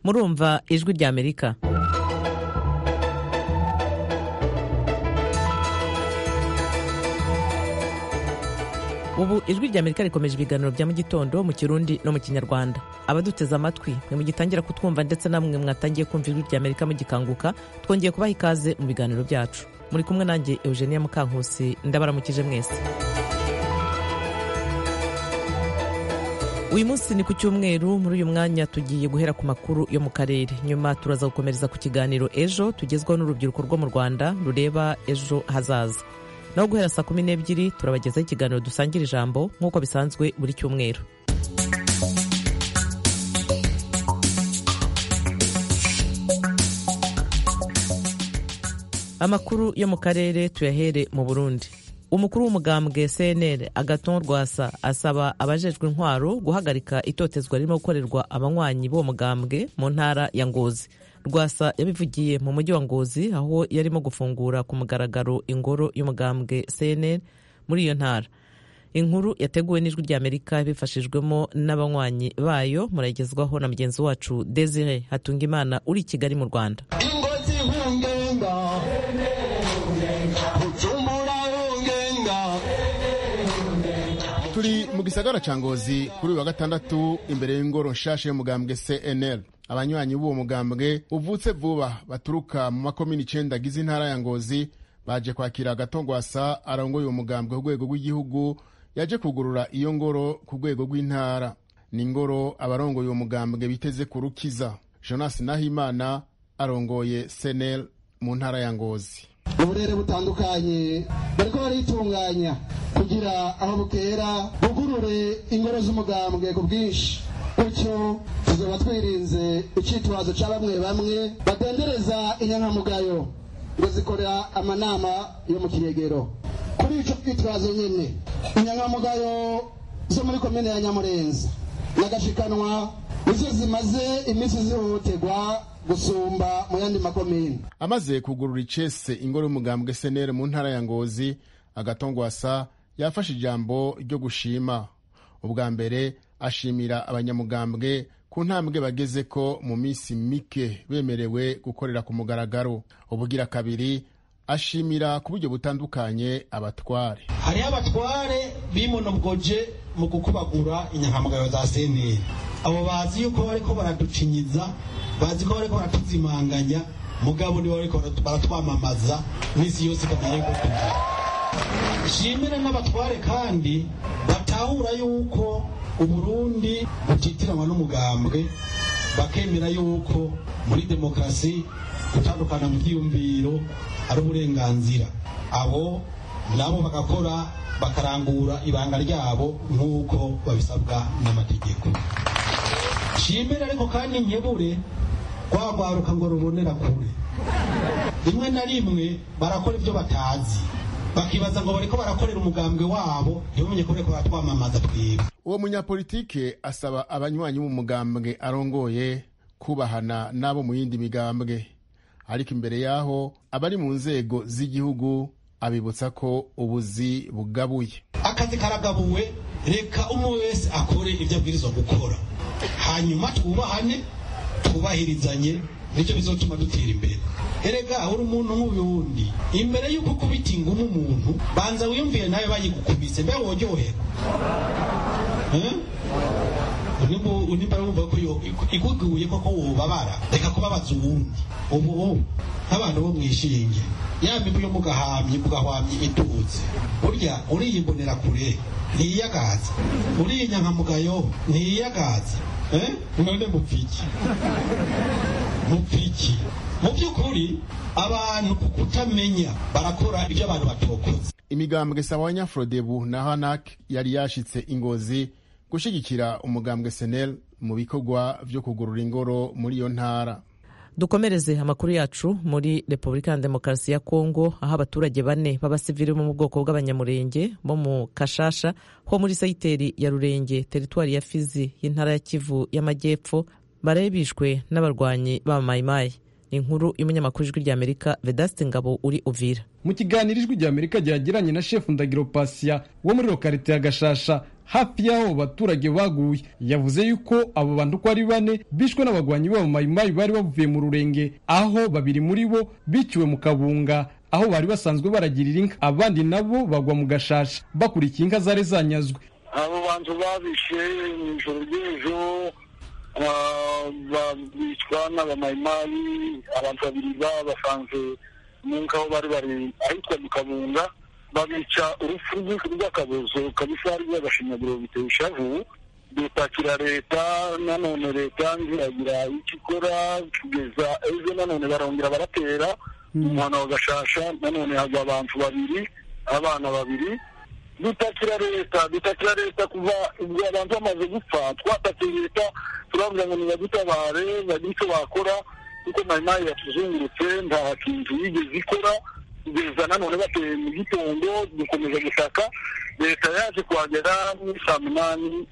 murumva ijwi rya amerika ubu ijwi rya amerika rikomeje ibiganiro bya mu gitondo mu kirundi no mu kinyarwanda abaduteze amatwi mwe mugitangira kutwumva ndetse namwe mwatangiye kumva ijwi rya amerika mugikanguka twongeye kubaha ikaze mu biganiro byacu muri kumwe nanjye eugenia mukankusi ndabaramukije mwese uyu munsi ni ku cyumweru muri uyu mwanya tugiye guhera ku makuru yo mu karere nyuma turaza gukomereza ku kiganiro ejo tugezwaho n'urubyiruko rwo mu rwanda rureba ejo hazaza naho guhera saa kumi n'ebyiri turabagezaho ikiganiro dusangira ijambo nk'uko bisanzwe buri cyumweru amakuru yo mu karere tuyahere mu burundi umukuru w'umugambwe cnr agaton rwasa asaba abajejwe intwaro guhagarika itotezwa ririmo gukorerwa abanywanyi b'uwo mugambwe mu ntara ya ngozi rwasa yabivugiye mu mujyi wa ngozi aho yarimo gufungura ku mugaragaro ingoro y'umugambwe cnr muri iyo ntara inkuru yateguwe n'ijwi rya amerika bifashijwemo n'abanywanyi bayo muragezwaho na mugenzi wacu desire hatungimana uri i kigali mu rwanda turi mu gisagara ca ngozi kuri uyu wa gatandatu imbere y'ingoro nshasha y'umugambwe cnl abanywanyi b'uwo mugambwe uvutse vuba baturuka mu makomini icenda agize intara ya ngozi baje kwakira agatongwasa arongoye uwo mugambwe ku rwego rw'igihugu yaje kugurura iyo ngoro ku rwego rw'intara ni ingoro abarongoye uwo mugambwe biteze kurukiza jonas nahimana arongoye cnl mu ntara ya ngozi uburere butandukanye bariko baritunganya kugira aho bukera bugurure ingoro z'umugambwe ku bwinshi gutyo tuzaba twirinze icitwazo ca bamwe bamwe badendereza inyankamugayo ngo zikorera amanama yo mu kiregero kuri ico twitwazo nyene inyankamugayo zo muri komine ya nyamurenza n'agashikanwa nizo zimaze iminsi zihohoterwa gusumba mu yandi makomine amaze kugurura icese ingoro y'umugambwe senere mu ntara ya ngozi agatongwasa yafashe ijambo ryo gushima ubwa mbere ashimira abanyamugambwe ku ntambwe bageze ko mu minsi mike bemerewe gukorera ku mugaragaro ubugira kabiri ashimira ku buryo butandukanye abatware hariho abatware bimonogoje mu gukubagura inyangamugayo za seneri abo bazi yuko bariko baraducinyiza bazi ko bariko baratuzimanganya mugabo nibo bariko baratwamamaza misi yose tugiye gutuza shimira n'abatware kandi batahura yuko uburundi butitiranywa n'umugambwe bakemera yuko muri demokarasi gutandukana mu byiyumviro ari uburenganzira abo nabo bagakora bakarangura ibanga ryabo nk'uko babisabwa n'amategeko shimira ariko kandi nkebure rwa rwaruka ngo rubonera kure rimwe na rimwe barakora ibyo batazi bakibaza ngo bariko barakorera umugambwe wabo ntibumenye ko bariko baratwamamaza twebwe uwo munyapolitike asaba abanywanyi b'umugambwe arongoye kubahana n'abo mu yindi migambwe ariko imbere y'aho abari mu nzego z'igihugu abibutsa ko ubuzi bugabuye akazi karagabuwe reka umwe wese akore ibyo abwirizwa gukora hanyuma twubahane twubahirizanye nicyo bizatuma dutera imbere erega uri umuntu nk'uyundi imbere y'uko ukubita ingumu umuntu banza wiyumvire nawe bayigukubise mbe woryohera nimba wumva ko ikuguye koko wubabara reka kubabaza uwundi ubu nk'abantu bo mwishinge ya mibu yo mugahamye mugahwamye itutse burya uriyimbonera kure ntiyiyagaza uriyinyankamugayo ntiyiyagaza none mupfiki mupfiki mu by'ukuri abantu ku kutamenya barakora ibyo abantu batokoze imigambwe sabanya frodebu na hanak yari yashitse ingozi gushyigikira umugambwe senel mu bikorwa byo kugurura ingoro muri iyo ntara dukomereze amakuru yacu muri repubulika ya demokarasi ya kongo aho abaturage bane b'abasivili bo mu bwoko bw'abanyamurenge bo mu kashasha ho muri sayiteri ya rurenge teritwari ya fizi y'intara ya kivu y'amajyepfo barabishwe n'abarwanyi ba mayimayi ni inkuru y'umunyamakuru w'ijwi ry'amerika vedaste ngabo uri uvira mu kiganiro ijwi ry'amerika ryagiranye na shefu ndagiro pasiya wo muri lokarite ya gashasha hafi y'aho baturage baguye yavuze yuko abo bantu uko ari bane bishwe n'abagwanyi babo mayimayi bari bavuye mu rurenge aho babiri muri bo biciwe mu kabunga aho bari basanzwe baragirira inka abandi nabo bagwa mu gashasha bakurikiye inka zari zanyazwe abo bantu babishe mu ijoro ry'ejo bicwa n'abamayimayi abantu babiri babasanze mu nka aho bari bari ahitwa mu kabunga babica urupfu rwinshi rw'akabozo kabisa rw'agashinyaguro biteye ishavu dupakira leta nanone leta ntiyagira icyo ikora kugeza ejo nanone barongera baratera umuhano wa gashasha nanone hagwa abantu babiri abana babiri dutakira leta dutakira leta kuva ubwo abantu bamaze gupfa twatakiye leta turavuga ngo nibadutabare bagire icyo bakora kuko mayimayi yatuzungurutse nta kintu yigeze ikora kugeza nanone bateye mu gitondo dukomeza gushaka leta yaje kuhagera muri saa munani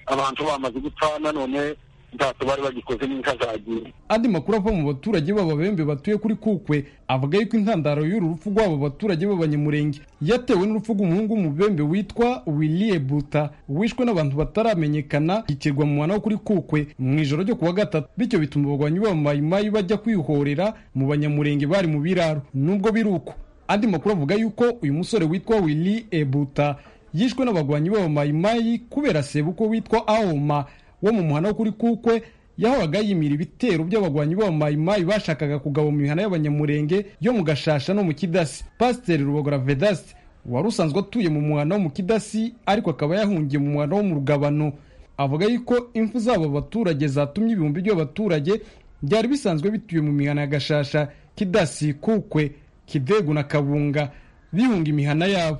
abantu bamaze gupfa nanone ntacyo bari bagikoze n'inka zagiye andi makuru ava mu baturage b'ababembe batuye kuri kukwe avuga yuko intandaro y'uru rupfu rw'abo baturage b'abanyamurenge yatewe n'urupfu rw'umuhungu w'umubembe witwa wiliye buta wishwe n'abantu bataramenyekana yikirwa mu mwana wo kuri kukwe mu ijoro ryo kuwa gatatu bityo bituma abagwanyi b'abamayimayi bajya kwihorera mu banyamurenge bari mu biraro nubwo biri uko andi makuru avuga yuko uyu musore witwa wili ebuta yishwe n'abagwanyi b'abamayimayi kubera sebuko witwa aoma wo mu muhana wo kuri kukwe yahoraga yimira ibitero by'abagwanyi b'abamayimayi bashakaga kugaba mu mihana y'abanyamurenge yo mu gashasha no mu kidasi pasiteri rubogora vedasi wari usanzwe atuye mu muhana wo mu kidasi ariko akaba yahungiye mu muhana wo mu rugabano avuga yuko impfu z'abo baturage zatumye ibihumbi by'abaturage byari bisanzwe bituye mu mihana ya gashasha kidasi kukwe kidegu na kabunga bihunga imihana yabo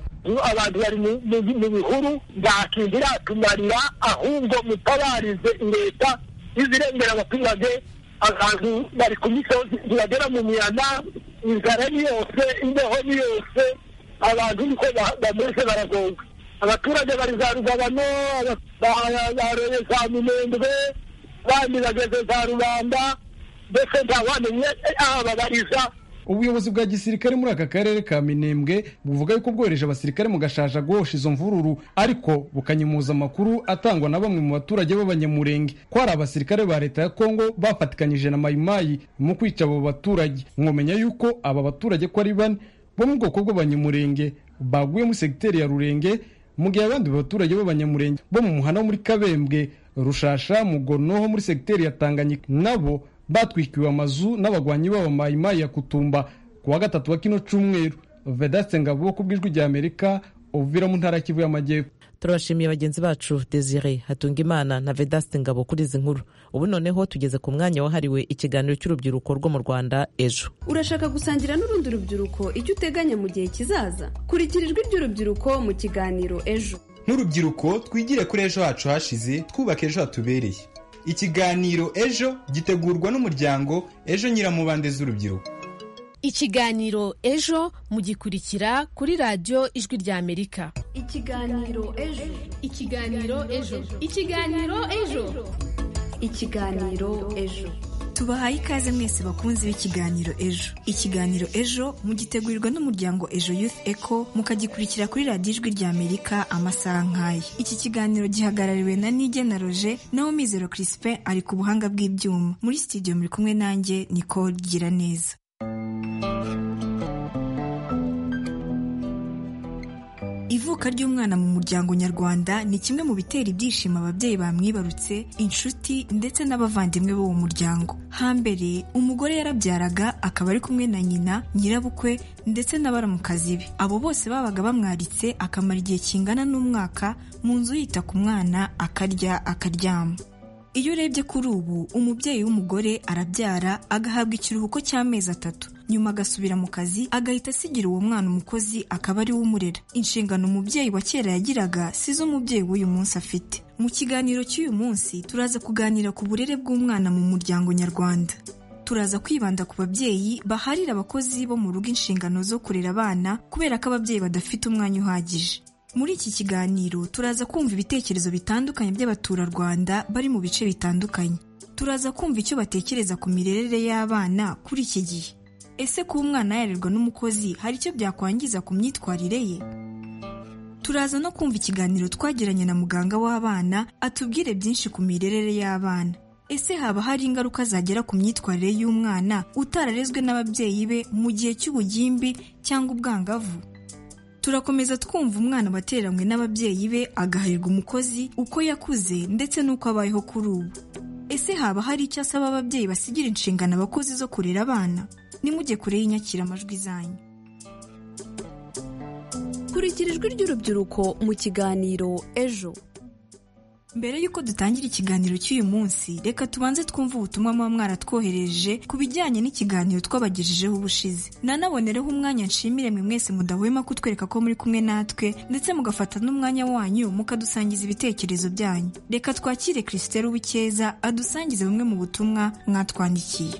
abantu bari mu bihuru nta kintu iratumarira ahubwo mutabarize leta izirengera abaturage abantu bari ku misozi ntibagera mu mihana inzara ni yose imbeho ni yose abantu niko bameze baragonga abaturage bari za rugabano bareye za minembwe abandi bageze za rubanda mbese ntawamenye aho babariza ubuyobozi bwa gisirikare muri aka karere ka minembwe buvuga yuko bwohereje abasirikare mu gashasha guhosha izo mvururu ariko bukanyimuza amakuru atangwa na bamwe mu baturage b'abanyamurenge ko hari abasirikare ba leta ya kongo bafatikanyije na mayimayi mu kwica abo baturage mwomenya yuko aba baturage ko ari bane bo mu bwoko bw'abanyamurenge baguye muri segiteri ya rurenge mu gihe abandi baturage b'abanyamurenge bo mu muhanda wo muri kabembwe rushasha mugono ho muri segiteri ya tanganyika nabo batwikiwe amazu n'abagwanyi b'abamayimayi ya kutumba ku wa gatatu wa kino cyumweru vedaste ngabo ku bw'ijwi rya amerika uvira mu ntara kivu y'amajyepfo turabashimiye bagenzi bacu desire hatungimana na vedaste ngabo kuri izi nkuru ubu noneho tugeze ku mwanya wahariwe ikiganiro cy'urubyiruko rwo mu rwanda ejo urashaka gusangira n'urundi rubyiruko icyo uteganya mu gihe kizaza kurikira ijwi ry'urubyiruko mu kiganiro ejo nk'urubyiruko twigire kuri ejo hacu hashize twubaka ejo hatubereye ikiganiro ejo gitegurwa n'umuryango ejo nyiramubande z'urubyiruko ikiganiro ejo mugikurikira kuri radiyo ijwi ry'amerika ikiganiro ejo ikiganiro ejo ikiganiro ejo ikiganiro ejo tubahaye ikaze mwese bakunzi b'ikiganiro ejo ikiganiro ejo mugitegurirwa n'umuryango ejo youth eco mukagikurikira kuri radiyo ijwi ry'amerika amasaha nk'aya iki kiganiro gihagarariwe na nige na roje naho mizero crispin ari ku buhanga bw'ibyuma muri studio muri kumwe nanjye nicole gira neza ivuka ry'umwana mu muryango nyarwanda ni kimwe mu bitera ibyishimo ababyeyi bamwibarutse inshuti ndetse n'abavandimwe b'uwo muryango hambere umugore yarabyaraga akaba ari kumwe na nyina nyirabukwe ndetse n'abaramukazi be abo bose babaga bamwaritse akamara igihe kingana n'umwaka mu nzu yita ku mwana akarya akaryama iyo urebye kuri ubu umubyeyi w'umugore arabyara agahabwa ikiruhuko cy'amezi atatu nyuma agasubira mu kazi agahita asigira uwo mwana umukozi akaba ari we umurera inshingano umubyeyi wa kera yagiraga si zo umubyeyi w'uyu munsi afite mu kiganiro cy'uyu munsi turaza kuganira ku burere bw'umwana mu muryango nyarwanda turaza kwibanda ku babyeyi baharira abakozi bo mu rugo inshingano zo kurera abana kubera ko ababyeyi badafite umwanya uhagije muri iki kiganiro turaza kumva ibitekerezo bitandukanye by'abaturarwanda bari mu bice bitandukanye turaza kumva icyo batekereza ku mirerere y'abana kuri iki gihe ese kuba umwana yarerwa n'umukozi hari icyo byakwangiza ku myitwarire ye turaza no kumva ikiganiro twagiranye na muganga w'abana atubwire byinshi ku mirerere y'abana ese haba hari ingaruka zagera ku myitwarire y'umwana utararezwe n'ababyeyi be mu gihe cy'ubugimbi cyangwa ubwangavu turakomeza twumva umwana watereranywe n'ababyeyi be agaharirwa umukozi uko yakuze ndetse n'uko abayeho kuri ubu ese haba hari icyo asaba ababyeyi basigira inshingano abakozi zo kurera abana nimujye kure y'inyakiramajwi zanyu kurikira ijwi ry'urubyiruko mu kiganiro ejo mbere y'uko dutangira ikiganiro cy'uyu munsi reka tubanze twumve ubutumwa muba mwaratwohereje ku bijyanye n'ikiganiro twabagejejeho ubushize nanabonereho umwanya nshimire mwe mwese mudahwema kutwereka ko muri kumwe natwe ndetse mugafata n'umwanya wanyu mukadusangiza ibitekerezo byanyu reka twakire christelle uw'icyeza adusangize bumwe mu butumwa mwatwandikiye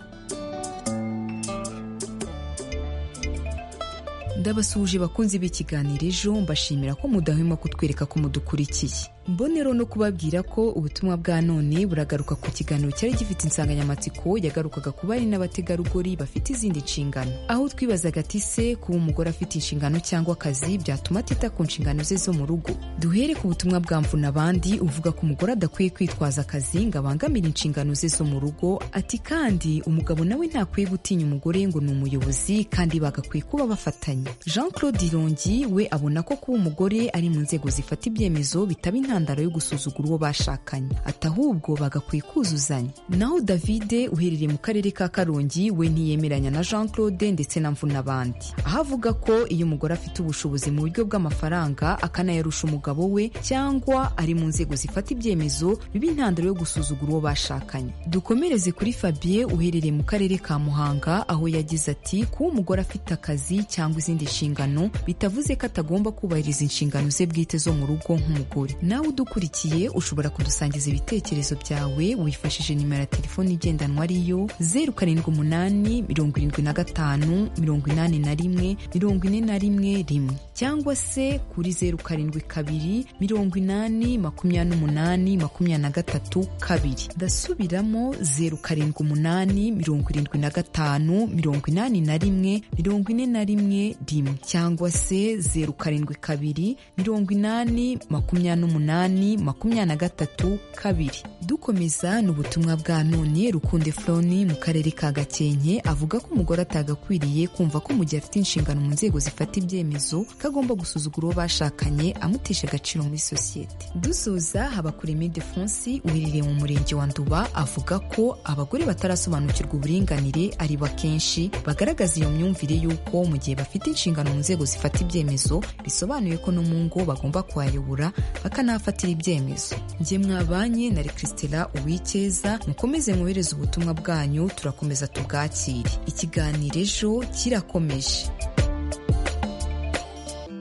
ndabasuhuje bakunzi b'ikiganiro ejo mbashimira ko mudahwema kutwereka ko mudukurikiye mbonero no kubabwira ko ubutumwa bwa none buragaruka ku kiganiro cyari gifite insanganyamatsiko yagarukaga ku bari n'abategarugori bafite izindi nshingano aho twibazaga ati se kuba umugore afite inshingano cyangwa akazi byatuma atita ku nshingano ze zo mu rugo duhere ku butumwa bwa mvuna abandi uvuga ko umugore adakwiye kwitwaza akazi ngo abangamire inshingano ze zo mu rugo ati kandi umugabo nawe ntakwiye gutinya umugore ngo ni umuyobozi kandi bagakwiye kuba bafatanye jean claude irongi we abona ko kuba umugore ari mu nzego zifata ibyemezo bitaba intandaro yo gusuzugura uwo bashakanye ati ahubwo bagakwiye kuzuzanya naho davide uherereye mu karere ka karongi we ntiyemeranya na jean claude ndetse na mvunabandi aho avuga ko iyo umugore afite ubushobozi mu buryo bw'amafaranga akanayarusha umugabo we cyangwa ari mu nzego zifata ibyemezo biba intandaro yo gusuzugura uwo bashakanye dukomereze kuri fabien uherereye mu karere ka muhanga aho yagize ati kuba umugore afite akazi cyangwa izindi nshingano bitavuze ko atagomba kubahiriza inshingano ze bwite zo mu rugo nk'umugore nawe udukurikiye ushobora kudusangiza ibitekerezo byawe wifashishije nimero ya telefoni igendanwa ariyo zeru karindwi umunani mirongo irindwi na gatanu mirongo inani na rimwe mirongo ine na rimwe rimwe cyangwa se kuri zeru karindwi kabiri mirongo inani makumyabiri n'umunani makumyabiri na gatatu kabiri ndasubiramo zeru karindwi umunani mirongo irindwi na gatanu mirongo inani na rimwe mirongo ine na rimwe rimwe cyangwa se zeru karindwi kabiri mirongo inani makumyabiri n'umunani umunani makumyabiri na gatatu kabiri dukomeza ni ubutumwa bwa none rukunde froni mu karere ka gakenke avuga ko umugore atagakwiriye kumva ko mu gihe afite inshingano mu nzego zifata ibyemezo ko agomba gusuzugura uwo bashakanye amutesha agaciro muri sosiyete dusoza habakureme defonsi uherereye mu murenge wa nduba avuga ko abagore batarasobanukirwa uburinganire ari bakenshi bagaragaza iyo myumvire y'uko mu gihe bafite inshingano mu nzego zifata ibyemezo bisobanuye ko no mu ngo bagomba kuhayobora bakanahafatira ibyemezo njye mwabanye na christela uwicyeza mukomeze mwohereze ubutumwa bwanyu turakomeza tubwakire ikiganiro ejo kirakomeje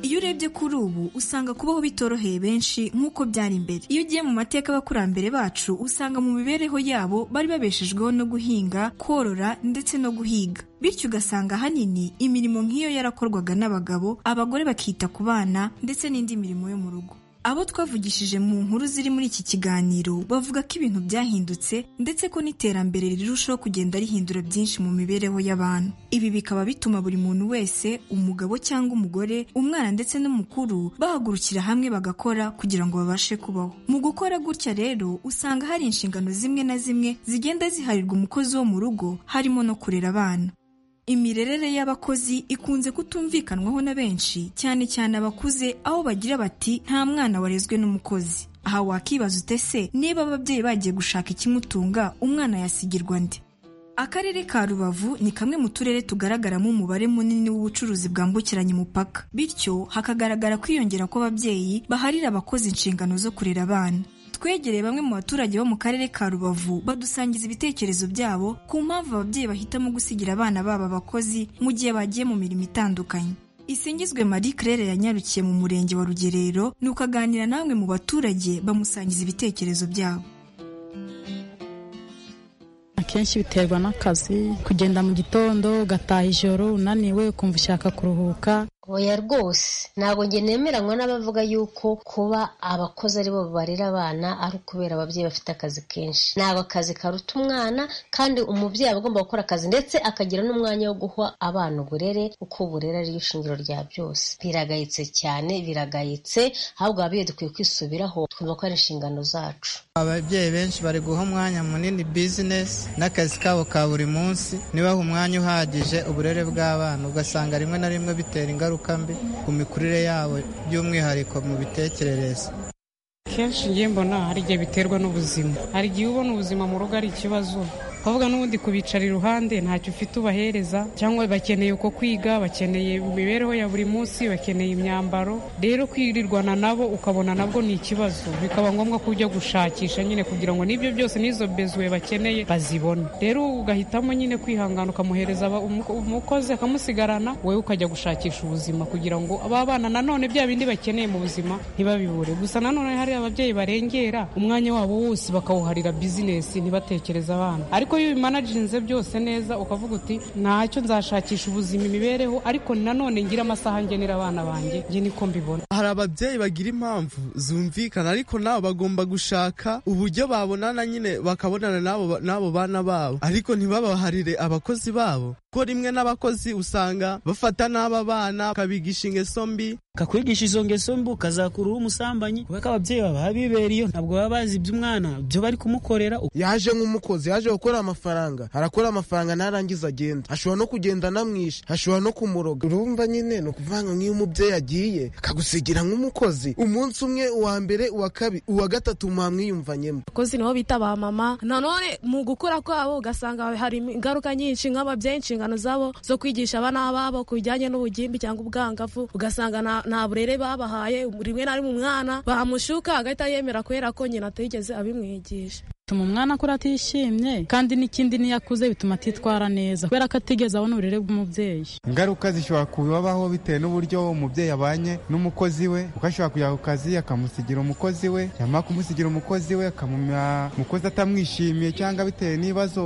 iyo urebye kuri ubu usanga kubaho bitoroheye benshi nk'uko byari mbere iyo ugiye mu mateka y'abakurambere bacu usanga mu mibereho yabo bari babeshejweho no guhinga korora ndetse no guhiga bityo ugasanga ahanini imirimo nk'iyo yarakorwaga n'abagabo abagore bakita ku bana ndetse n'indi mirimo yo mu rugo abo twavugishije mu nkuru ziri muri iki kiganiro bavuga ko ibintu byahindutse ndetse ko n'iterambere rirushaho kugenda rihindura byinshi mu mibereho y'abantu ibi bikaba bituma buri muntu wese umugabo cyangwa umugore umwana ndetse n'umukuru bahagurukira hamwe bagakora kugira ngo babashe kubaho mu gukora gutya rero usanga hari inshingano zimwe na zimwe zigenda ziharirwa umukozi wo mu rugo harimo no kurera abana imirerere y'abakozi ikunze kutumvikanwaho na benshi cyane cyane abakuze aho bagira bati nta mwana warezwe n'umukozi aha wakibaza ute se niba ababyeyi bagiye gushaka ikimutunga umwana yasigirwa nde akarere ka rubavu ni kamwe mu turere tugaragaramo umubare munini w'ubucuruzi bwambukiranya umupaka bityo hakagaragara kwiyongera kw'ababyeyi baharira abakozi inshingano zo kurera abana twegereye bamwe mu baturage bo mu karere ka rubavu badusangiza ibitekerezo byabo ku mpamvu ababyeyi bahitamo gusigira abana babo abakozi mu gihe bagiye mu mirimo itandukanye isingizwe marie claire yanyarukiye mu murenge wa rugerero nuko aganira namwe mu baturage bamusangiza ibitekerezo byabo akenshi biterwa n'akazi kugenda mu gitondo ugataha ijoro unaniwe ukumva ushaka kuruhuka oya rwose ntabwo njye nemeranywa n'abavuga yuko kuba abakozi ari bo barera abana ari ukubera ababyeyi bafite akazi kenshi ntabwo akazi karuta umwana kandi umubyeyi aba agomba gukora akazi ndetse akagira n'umwanya wo guha abana uburere uko uburere ariyo shingiro rya byose biragayitse cyane biragayitse ahubwo ababyeyi dukwiye kwisubiraho twumva ko ari inshingano zacu ababyeyi benshi bari guha umwanya munini bizinesi n'akazi kabo ka buri munsi ntibahe umwanya uhagije uburere bw'abana ugasanga rimwe na rimwe bitera ingaruka mbi ku mikurire yabo by'umwihariko mu bitekerereze kenshi ngiye mbona hari igihe biterwa n'ubuzima hari igihe ubona ubuzima mu rugo ari ikibazo ukavuga n'ubundi kubicara iruhande ntacyo ufite ubahereza cyangwa bakeneye uko kwiga bakeneye imibereho ya buri munsi bakeneye imyambaro rero kwirirwana nabo ukabona nabwo ni ikibazo bikaba ngombwa ko ujya gushakisha nyine kugira ngo n'ibyo byose n'izo bezwe bakeneye bazibone rero ugahitamo nyine kwihangana ukamuhereza aba- umu- umukozi akamusigarana wowe ukajya gushakisha ubuzima kugira ngo aba bana nanone bya bindi bakeneye mu buzima ntibabibure gusa nanone hari ababyeyi barengera umwanya wabo wose bakawuharira bizinesi ntibatekereze abana ariko iyo ubimanaginze byose neza ukavuga uti ntacyo nzashakisha ubuzima imibereho ariko nanone ngira amasaha ngenera abana banjye njye niko mbibona hari ababyeyi bagira impamvu zumvikana ariko nabo bagomba gushaka uburyo babonana nyine bakabonana n'abo ba- n'abo bana babo ariko ntibabaharire abakozi babo ko rimwe n'abakozi usanga bafata n'aba bana bakabigisha ingeso mbi kakwigisha izo ngeso mbi ukazakura uri umusambanyi kubera ko ababyeyi baba bibereye ntabwo baba bazi iby'umwana byo bari kumukorera yaje nk'umukozi yaje gukora amafaranga arakora amafaranga narangiza agenda ashobora no kugenda anamwishe ashobora no kumuroga urumva nyine ni ukuvuga ngo nk'iyo umubyeyi agiye akagusigira nk'umukozi umunsi umwe uwa mbere uwa kabiri uwa gatatu mwamwiyumvanyemo abakozi nibo bita ba mama nanone mu gukura kwabo ugasanga hari ingaruka nyinshi nk'ababyeyi inshingano zabo zo kwigisha abana babo ku bijyanye n'ubugimbi cyangwa ubwangavu ugasanga nta- nta burere babahaye rimwe na rimwe umwana bamushuka agahita yemera kubera ko nyina atigeze abimwigisha bituma umwana akura atishimye kandi n'ikindi niyo akuze bituma atitwara neza kubera ko atigeze abona uburere bw'umubyeyi ingaruka zishobora kubabaho bitewe n'uburyo umubyeyi abanye n'umukozi we kuko ashobora kujya ku kazi akamusigira umukozi we yamara kumusigira umukozi we akamumya umukozi atamwishimiye cyangwa bitewe n'ibibazo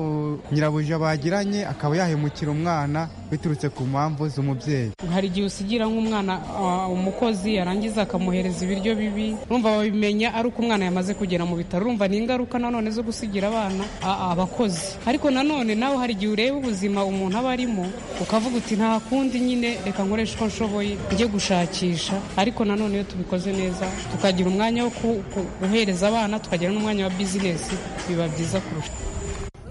nyirabuja bagiranye akaba yahemukira umwana biturutse ku mpamvu z'umubyeyi hari igihe usigira nk'umwana ah, umukozi yarangiza akamuhereza ibiryo bibi urumva babimenya ari uko umwana yamaze kugera mu bitaro urumva ni ingaruka nanone zo gusigira abana ah, ah, abakozi ariko nanone nawe hari igihe ureba ubuzima umuntu aba arimo ukavuga uti nta kundi nyine reka nkoreshe uko nshoboye njye gushakisha ariko nanone iyo tubikoze neza tukagira umwanya wo ku- ku- guhereza abana tukagira n'umwanya wa bizinesi biba byiza kurusha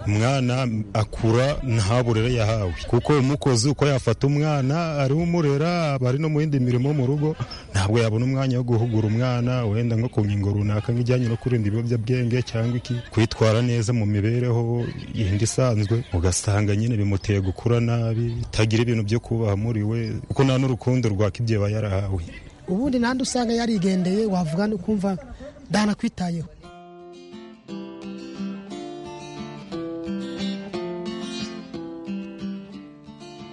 umwana akura nta burere yahawe kuko umukozi uko yafata umwana ariho umurera aba ari no mu yindi mirimo mu rugo ntabwo yabona umwanya wo guhugura umwana wenda nko ku ngingo runaka nk'ijyanye no kurinda ibiyobyabwenge cyangwa iki kwitwara neza mu mibereho yindi isanzwe ugasanga nyine bimuteye gukura nabi tagira ibintu byo kubaha muri we kuko nta n'urukundo rwaka ibyo aba yarahawe ubundi nande usanga yarigendeye wavuga no kumva ndanakwitayeho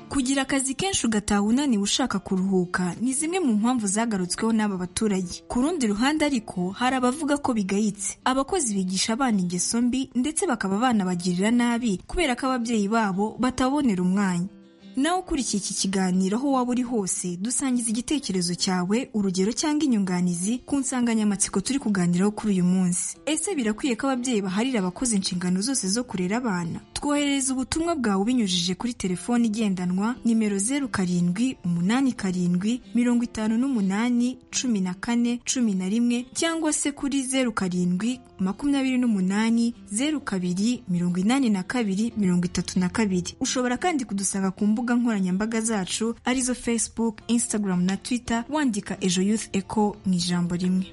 Kugira akazi kenshi ugataha unaniwe ushaka kuruhuka ni zimwe mu mpamvu zagarutsweho n'aba baturage. Ku rundi ruhande ariko hari abavuga ko bigayitse. Abakozi bigisha abana ingeso mbi ndetse bakaba banabagirira nabi kubera ko ababyeyi babo batabonera umwanya. Nawe ukurikiye iki kiganiro aho waba uri hose dusangiza igitekerezo cyawe urugero cyangwa inyunganizi ku nsanganyamatsiko turi kuganiraho kuri uyu munsi. Ese birakwiye ko ababyeyi baharira abakozi inshingano zose zo kurera abana? Twoherereza ubutumwa bwawe binyujije kuri telefone igendanwa nimero zeru karindwi umunani karindwi mirongo itanu n'umunani cumi na kane cumi na rimwe cyangwa se kuri zeru karindwi makumyabiri n'umunani zeru kabiri mirongo inani na kabiri mirongo itatu na kabiri ushobora kandi kudusanga ku mbuga nkoranyambaga zacu arizo facebook instagram na twitter wandika ejo youth echo mu ijambo rimwe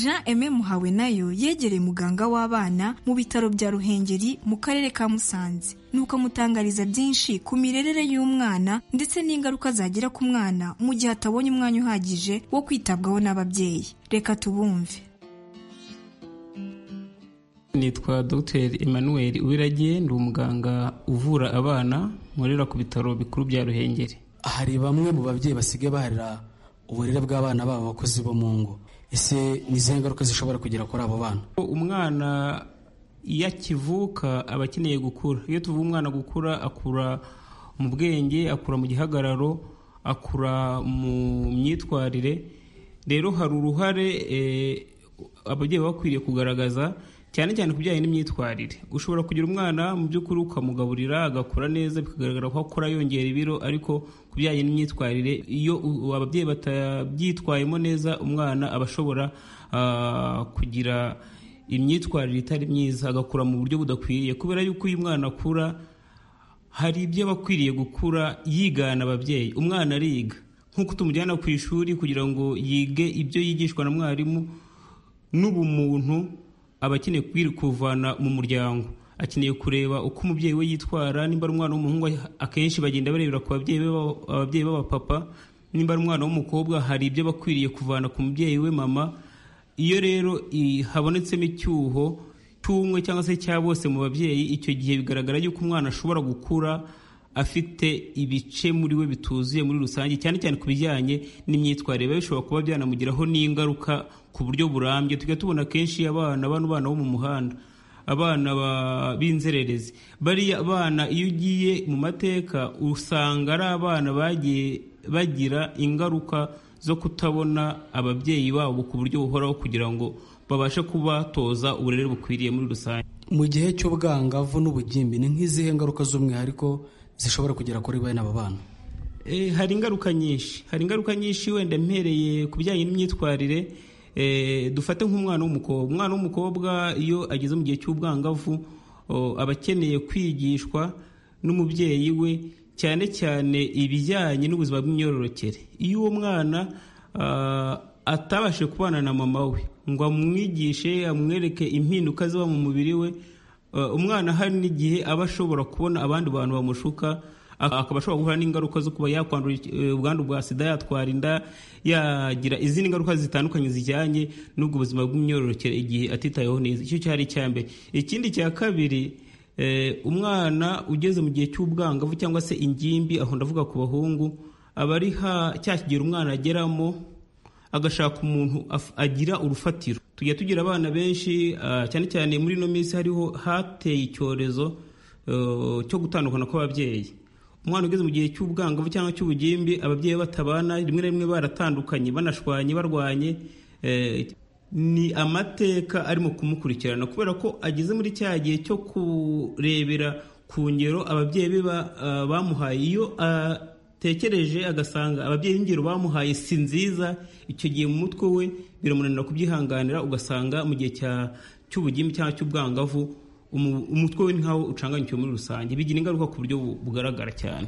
Jean Aimé Muhawe nayo yegereye muganga w'abana mu bitaro bya Ruhengeri mu karere ka Musanze nuko amutangariza byinshi ku mirerere y'umwana ndetse n'ingaruka zagira ku mwana mu gihe atabonye umwanya uhagije wo kwitabwaho n'ababyeyi reka tubumve nitwa dogiteri emmanuel uwiragiye ndi umuganga uvura abana nkorera ku bitaro bikuru bya ruhengeri hari bamwe mu babyeyi basigaye baharira uburere bw'abana babo abakozi bo mu ngo ese ni izihe ngaruka zishobora kugera kuri abo bana umwana iyo akivuka aba akeneye gukura iyo tuvuga umwana gukura akura mu bwenge akura mu gihagararo akura mu myitwarire rero hari uruhare eh, ababyeyi baba bakwiriye kugaragaza cyane cyane ku bijyanye n'imyitwarire ushobora kugira umwana mu by'ukuri ukamugaburira agakura neza bikagaragara ko akora yongera ibiro ariko ku bijyanye n'imyitwarire iyo u- ababyeyi batabyitwayemo neza umwana aba ashobora ah, kugira imyitwarire itari myiza agakura mu buryo budakwiriye kubera yuko uyu mwana akura hari ibyo aba akwiriye gukura yigana ababyeyi umwana ariga nk'uko tumujyana ku ishuri kugira ngo yige ibyo yigishwa na mwarimu n'ubumuntu aba akeneye kwiri kuvana mu muryango akeneye kureba uko umubyeyi we yitwara nimba ari umwana w'umuhungu akenshi bagenda barebera ku babyeyi be b'aba- ababyeyi b'abapapa nimba ari umwana w'umukobwa hari ibyo aba akwiriye kuvana ku mubyeyi we mama iyo rero i- habonetsemo icyuho cy'umwe cyangwa se cya bose mu babyeyi icyo gihe bigaragara yuko umwana ashobora gukura afite ibice muri we bituzuye muri rusange cyane cyane ku bijyanye n'imyitwarire biba bishobora kuba byanamugiraho n'ingaruka ku buryo burambye tujya tubona kenshi abana bano bana bo mu muhanda abana ba- b'inzererezi bariya abana iyo ugiye mu mateka usanga ari abana bagiye bagira ingaruka zo kutabona ababyeyi babo ku buryo buhoraho kugira ngo babashe kubatoza uburere bukwiriye muri rusange mu gihe cy'ubwangavu n'ubugimbi ni nk'izihe ngaruka z'umwihariko zishobora kugera kuri bene aba bana Eh, hari ingaruka nyinshi hari ingaruka nyinshi wenda mpereye ku bijyanye n'imyitwarire eh, dufate nk'umwana w'umukobwa umwana w'umukobwa iyo ageze mu gihe cy'ubwangavu oh, aba akeneye kwigishwa n'umubyeyi we cyane cyane ibijyanye n'ubuzima bw'imyororokere iyo uwo mwana ah, atabashije kubana na mama we ngo amwigishe amwereke impinduka ziba mu mubiri we Uh, umwana hari n'igihe aba ashobora kubona abandi bantu bamushuka ak- akaba ashobora guhura n'ingaruka zo kuba yakwandura iki- eh, ubwandu bwa sida yatwara inda yagira izindi ngaruka zitandukanye zijyanye n'ubwo buzima bw'imyororokere igihe atitayeho neza icyo cyari icya mbere ikindi cya kabiri eh, umwana ugeze mu gihe cy'ubwangavu cyangwa se ingimbi aho ndavuga ku bahungu aba ari ha- cya kigero umwana ageramo agashaka umuntu af- agira urufatiro tujya tugira abana benshi ah, cyane cyane muri ino minsi hariho hateye icyorezo eh, cyo gutandukana kw'ababyeyi umwana ugeze mu gihe cy'ubwangavu cyangwa cy'ubugimbi ababyeyi be batabana rimwe na rimwe baratandukanye banashwanye barwanye eh, ni amateka arimo kumukurikirana kubera ko ageze muri cya gihe cyo kurebera ku ngero ababyeyi be ba- ah, bamuhaye iyo atekereje agasanga ababyeyi b'ingero bamuhaye si nziza icyo gihe mu mutwe we biramunanira kubyihanganira ugasanga mu gihe cya- cy'ubugimbi cyangwa cy'ubwangavu umu- umutwe we ni nkaho ucanganyikiwe muri rusange bigira ingaruka ku buryo bu- bugaragara cyane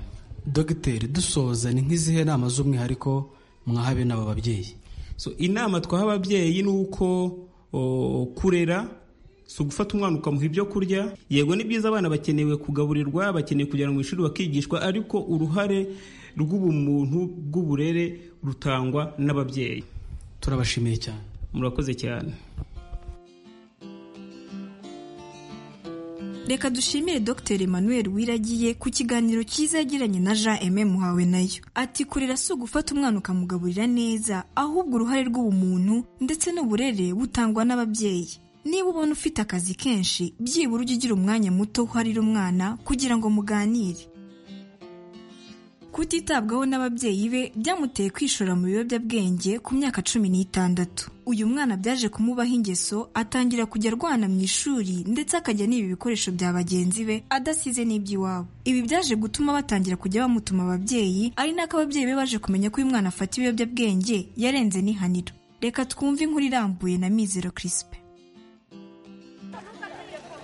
dogiteri dusoza ni nk'izihe nama z'umwihariko mwaha bene aba babyeyi so inama twaha ababyeyi ni uko o, kurera si ugufata umwana ukamuha ibyo kurya yego ni byiza abana bakenewe kugaburirwa bakeneye kujyana mu ishuri bakigishwa ariko uruhare rw'ubumuntu bw'uburere rutangwa n'ababyeyi turabashimiye cyane murakoze cyane Reka dushimire Dr Emmanuel Wiragiye ku kiganiro cyiza yagiranye na Jean Aimé Muhawe nayo. Ati kurera si ugufata umwana ukamugaburira neza, ahubwo uruhare rw'ubumuntu ndetse n'uburere butangwa n'ababyeyi. Niba ubona ufite akazi kenshi, byibura ujye ugira umwanya muto uharira umwana kugira ngo muganire. Kutitabwaho n'ababyeyi be byamuteye kwishora mu biyobyabwenge ku myaka cumi n'itandatu. Uyu mwana byaje kumubaho ingeso atangira kujya arwana mu ishuri ndetse akajya niba ibikoresho bya bagenzi be adasize n'iby'iwabo. Ibi byaje gutuma batangira kujya bamutuma ababyeyi ari nako ababyeyi be baje kumenya ko uyu mwana afata ibiyobyabwenge yarenze n'ihaniro. Reka twumve inkuru irambuye na Mizero Crispe.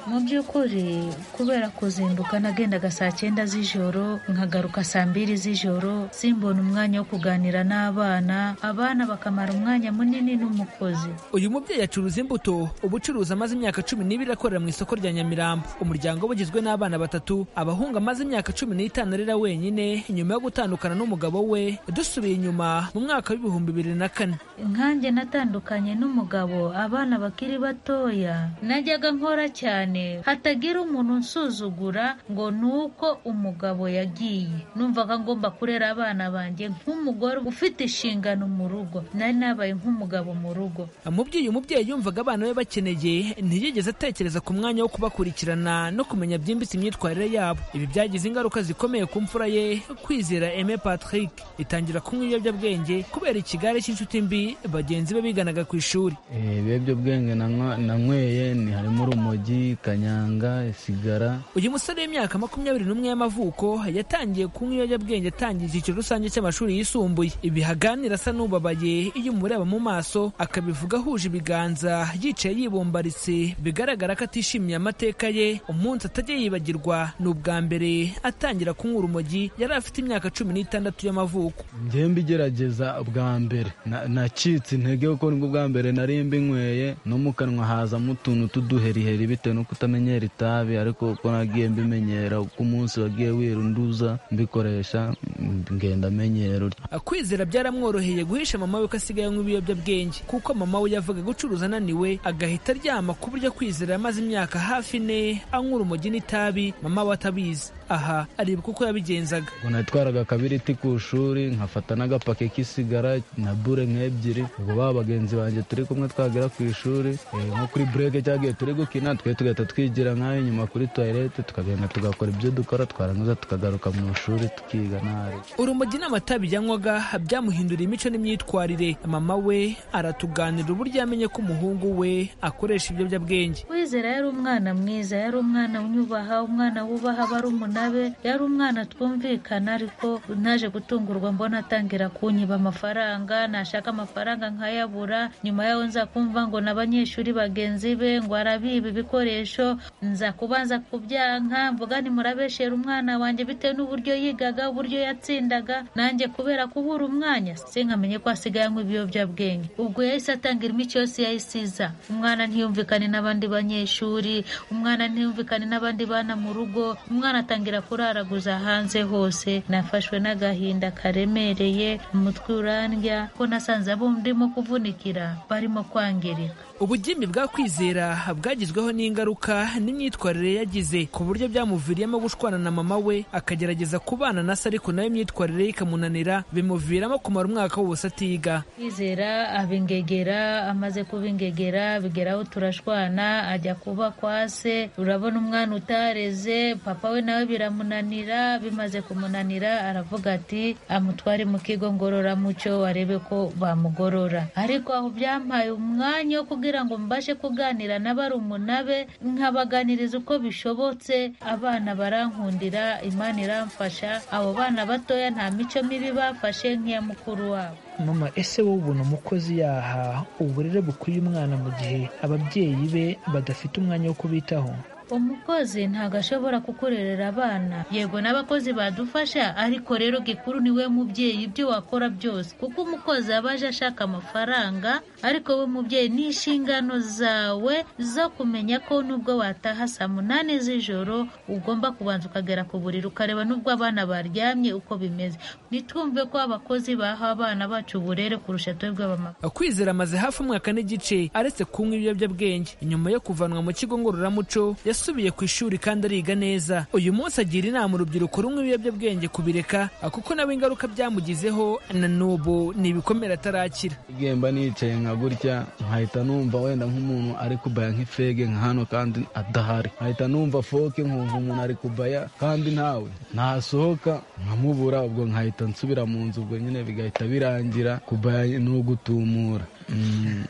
mu by'ukuri kubera kuzinduka nagendaga saa cyenda z'ijoro nkagaruka saa mbiri z'ijoro simbona umwanya wo kuganira n'abana abana bakamara umwanya munini n'umukozi uyu mubyeyi acuruza imbuto ubucuruzi amaze imyaka cumi n'ibiri akorera mu isoko rya nyamirambo umuryango we ugizwe n'abana batatu abahungu amaze imyaka cumi n'itanu arera wenyine nyuma yo gutandukana n'umugabo we dusubiye inyuma mu mwaka w'ibihumbi bibiri na kane nkanjye natandukanye n'umugabo abana bakiri batoya najyaga nkora cyane wenyine hatagira umuntu unsuzugura ngo ni uko umugabo yagiye numvaga ngomba kurera abana banjye nk'umugore ufite inshingano mu rugo nari nabaye nk'umugabo mu rugo mu byo uyu mubyeyi yumvaga abana be bakeneye ntiyigeze atekereza ku mwanya wo kubakurikirana no kumenya byimbitse imyitwarire yabo ibi byagize ingaruka zikomeye ku mfura ye kwizera Aime Patrick itangira kunywa ibiyobyabwenge kubera ikigare cy'inshuti mbi bagenzi be biganaga ku ishuri ibiyobyabwenge nanywa- nanyweye ni harimo urumogi kanyanga isigara uyu musore w'imyaka makumyabiri n'umwe y'amavuko yatangiye kunywa ibiyobyabwenge atangiye icyiciro rusange cy'amashuri yisumbuye ibi haganira asa n'ubabaye iyo umureba mu maso akabivuga ahuje ibiganza yicaye yibumbaritse bigaragara ko atishimiye amateka ye umunsi atajya yibagirwa ni ubwa mbere atangira kunywa urumogi yari afite imyaka cumi n'itandatu y'amavuko njyewe mbigerageza bwa mbere Na- nacitse intege kuko nibwo bwa mbere nari mbinyweye no mu kanwa hazamo utuntu tw'uduheriheri bitewe no kutamenyera itabi ariko uko nagiye mbimenyera uko umunsi wagiye wirunduza mbikoresha ngenda menyero kwizera byaramworoheye guhisha mama we ko asigaye anywa ibiyobyabwenge kuko mama we yavaga gucuruza ananiwe agahita aryama ku buryo kwizera yamaze imyaka hafi ine anywa urumogi n'itabi mama we atabizi aha aribuka uko yabigenzaga ubwo natwaraga akabiriti ku ishuri nkafata n'agapaki k'isigara na bure nk'ebyiri ubwo ba bagenzi banjye turi kumwe twagera ku ishuri eh, nko kuri bureke cyagiye turi gukina twe tugahita twigira nk'ayo nyuma kuri toilette tukagenda tugakora ibyo dukora twarangiza tukagaruka mu ishuri tukiga nabi urumogi n'amatabi yanywaga byamuhinduriye imico n'imyitwarire mama we aratuganira uburyo yamenye ko umuhungu we akoresha ibiyobyabwenge Wizera yari umwana mwiza yari umwana unyubaha umwana wubaha barumuna be yari umwana twumvikana ariko naje gutungurwa mbona atangira kunyiba amafaranga nashaka amafaranga nkayabura nyuma yaho nzakumva ngo n'abanyeshuri bagenzi be ngo arabiba ibikoresho nza kubanza kubyanka mvuga nti murabeshera umwana wanjye bitewe n'uburyo yigaga uburyo yatsindaga nanjye kubera kubura umwanya sinkamenye ko asigaye anywa ibiyobyabwenge ubwo yahise atanga imico yose yayisiza umwana ntiyumvikane n'abandi banyeshuri umwana ntiyumvikane n'abandi bana mu rugo umwana atangira kuraraguza hanze hose nafashwe n'agahinda karemereye umutwe urandya ko nasanze abo ndimo kuvunikira barimo kwangirika ubugimbi bwa kwizera bwagizweho n'ingaruka n'imyitwarire yagize ku buryo byamuviriyemo gushwana na mama we akagerageza kubana na se ariko nawe imyitwarire ye ikamunanira bimuviramo kumara umwaka wose atiga kwizera abingegera amaze kubingegera bigeraho turashwana ajya kuba kwa se urabona umwana utareze papa we nawe biramunanira bimaze kumunanira aravuga ati amutware mu kigo ngororamuco arebe ko bamugorora ariko aho byampaye umwanya wo kugira ngo mbashe kuganira na barumuna be nkabaganiriza uko bishobotse abana barankundira imana iramfasha abo bana batoya nta mico mibi bafashe nk'iya mukuru wabo mama ese wowe ubona umukozi yaha uburere bukwiye umwana mu gihe ababyeyi be badafite umwanya wo kubitaho umukozi ntabwo ashobora kukurerera abana yego n'abakozi badufasha ariko rero gikuru ni we mubyeyi ibyo wakora byose kuko umukozi aba aje ashaka amafaranga ariko we mubyeyi ni inshingano zawe zo kumenya ko nubwo wataha saa munani z'ijoro ugomba kubanza ukagera ku buriri ukareba nubwo abana baryamye uko bimeze nitwumve ko abakozi baha abana bacu uburere kurusha twebwe abamama kwizera amaze hafi umwaka n'igice aretse kunywa ibiyobyabwenge nyuma yo kuvanwa mu kigo ngororamuco yasubiye ku ishuri kandi ariga neza uyu munsi agira inama urubyiruko runywa ibiyobyabwenge kubireka kuko nawe ingaruka byamugizeho na n'ubu ni ibikomere atarakira igihe mba nicaye nka gutya nkahita numva wenda nk'umuntu ari kubaya nk'ifege nka hano kandi adahari nkahita numva foke nkumva umuntu ari kubaya kandi ntawe ntasohoka nkamubura ubwo nkahita nsubira mu nzu ubwo nyine bigahita birangira kubaya ni ugutumura Mm.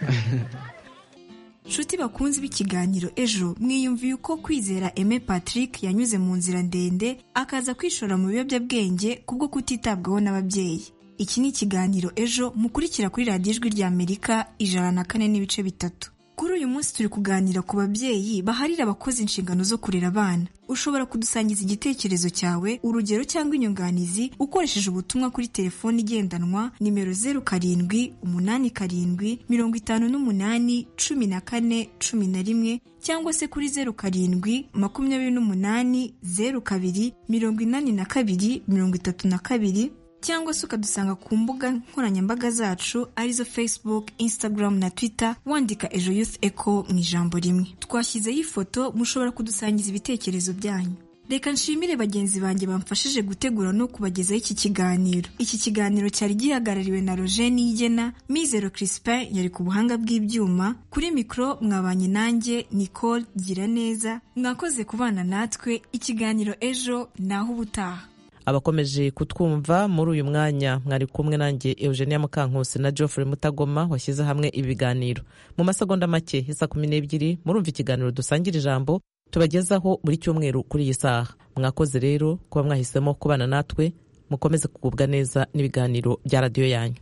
nshuti bakunze b'ikiganiro ejo mwiyumviye uko kwizera Aime Patrick yanyuze mu nzira ndende akaza kwishora mu biyobyabwenge kubwo kutitabwaho n'ababyeyi iki ni ikiganiro ejo mukurikira kuri radiyo ijwi ry'amerika ijana na kane n'ibice bitatu kuri uyu munsi turi kuganira ku babyeyi baharira abakozi inshingano zo kurera abana ushobora kudusangiza igitekerezo cyawe urugero cyangwa inyunganizi ukoresheje ubutumwa kuri telefone igendanwa nimero zeru karindwi umunani karindwi mirongo itanu n'umunani cumi na kane cumi na rimwe cyangwa se kuri zeru karindwi makumyabiri n'umunani zeru kabiri mirongo inani na kabiri mirongo itatu na kabiri cyangwa se ukadusanga ku mbuga nkoranyambaga zacu arizo Facebook, Instagram na Twitter wandika Ejo Youth Echo mu ijambo rimwe. Twashyizeho ifoto mushobora kudusangiza ibitekerezo byanyu. Reka nshimire bagenzi banjye bamfashije gutegura no kubagezaho iki kiganiro. Iki kiganiro cyari gihagarariwe na Roger Niyigena, Mizero Crispin yari ku buhanga bw'ibyuma, kuri mikoro mwabanye nanjye Nicole Giraneza, mwakoze kubana natwe ikiganiro ejo naho ubutaha. abakomeje kutwumva muri uyu mwanya mwari kumwe nanjye eugenia mukankusi na geoffrey mutagoma washyize hamwe ibiganiro mu masegonda make isa kumi n'ebyiri murumva ikiganiro dusangira ijambo tubagezaho buri cyumweru kuri iyi saha mwakoze rero kuba mwahisemo kubana natwe mukomeze kugubwa neza n'ibiganiro bya radiyo yanyu